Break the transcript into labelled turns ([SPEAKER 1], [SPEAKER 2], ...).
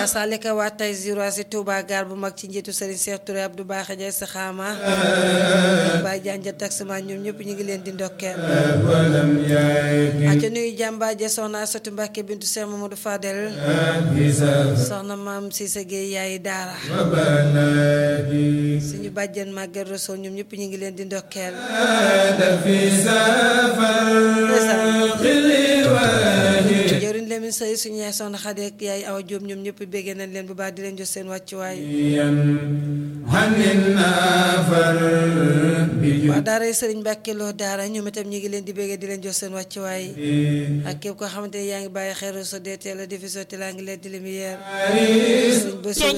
[SPEAKER 1] kasalika waa tay ziro si Touba gaar bu mag ci njiitu Serigne Cheikh Touré Abdou Baaxe Jaay sa xaama Baye Janja taximan ñoom ñëpp ñu ngi leen di ndokkeel aca nuyu jàmbaaje soxna Asatu Mbàkke bintu Cheikh Mamadou Fadel soxna maam Cissé Gueye yaayi daara suñu bàjjen Maguette Rosso ñoom ñëpp ñu ngi leen di ndokkeel jëriñ Lamine Sey suñu yaay soxna Xadi ak yaay Awa Jóob ñoom ñëpp béggee nañ leen bu baax di leen jox seen wàccuwaay waa daara sëriñ Mbàkke Lo daara ñoom itam ñu ngi leen di béggee di leen jox seen wàccuwaay ak képp koo xamante ne yaa ngi bàyyi xel Rosso DTL la diffusion te laa ngi leen di lumière sëriñ Basiru